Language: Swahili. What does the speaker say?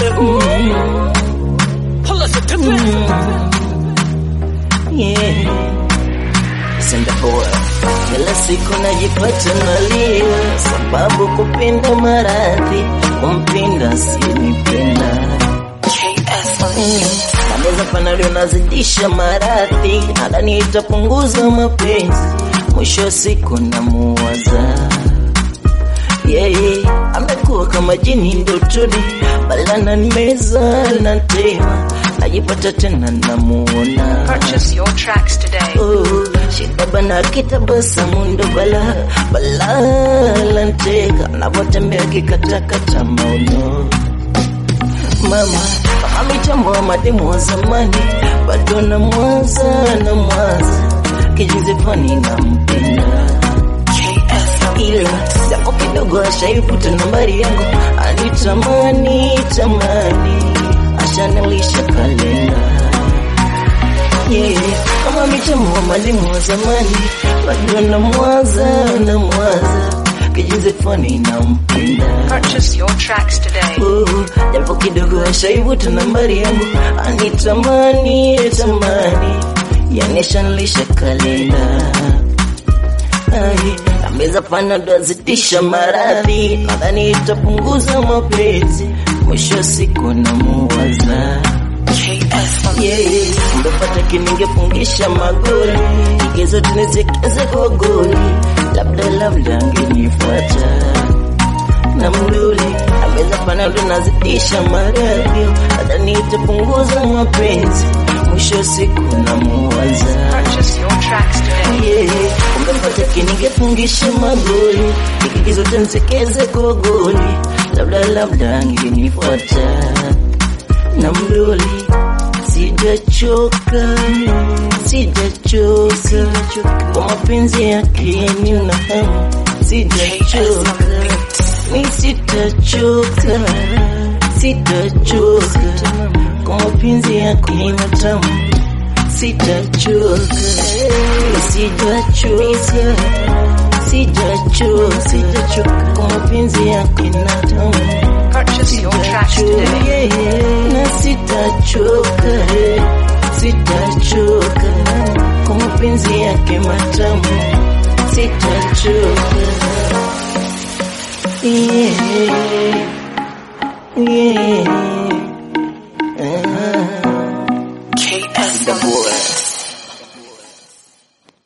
Kila siku najipata nalia, sababu kupenda maradhi, kumpinda sinipenda Nameza panali unazidisha maradhi, nadhani itapunguza mapenzi, mwisho wa siku namuwaza yeye amekuwa kama jini ndotoni, balana nimeza na tema, najipata tena namuona Purchase your tracks today. Oh, shida bana kitabasamu ndo bala bala lanteka navotembea kikatakata mauno mama kama mitambo wa mademu wa zamani bado na mwaza na mwaza kijizi fani na mpenda ila japo kidogo ashaifuta nambari yangu alitamani tamani ashanilisha kalenda yeah. Kama mitambo wa mwalimu wa zamani bado na mwaza na mwaza kijizi fani na mpenda Purchase your tracks today. Oh, japo kidogo ashaivuta nambari yangu anitamani tamani yanishanilisha kalenda Ai, ameza panado azitisha maradhi nadhani itapunguza mapenzi mwisho wa siku namuwaza yeah, mbepata kiningefungisha magoli igezo tunizekeze kwa goli labda labda angenifuata na mduli ameza panado nazidisha maradhi nadhani itapunguza mapenzi mwisho wa siku namuwaza Purchase your tracks today. yeah. Ungepata kiningefungisha magoli ikigizo tansekeze kwa goli labda labda angenifuata na mdoli sijachoka sijachoka kwa mapenzi yake nina hamu sijachoka mi sitachoka sitachoka kwa mapenzi yake nina tamu sitachoka sijachoka sijachoka sijachoka kwa mapenzi yake na tamu Purchase your tracks today. na sitachoka sitachoka kwa mapenzi yake matamu sitachoka yeah. Yeah.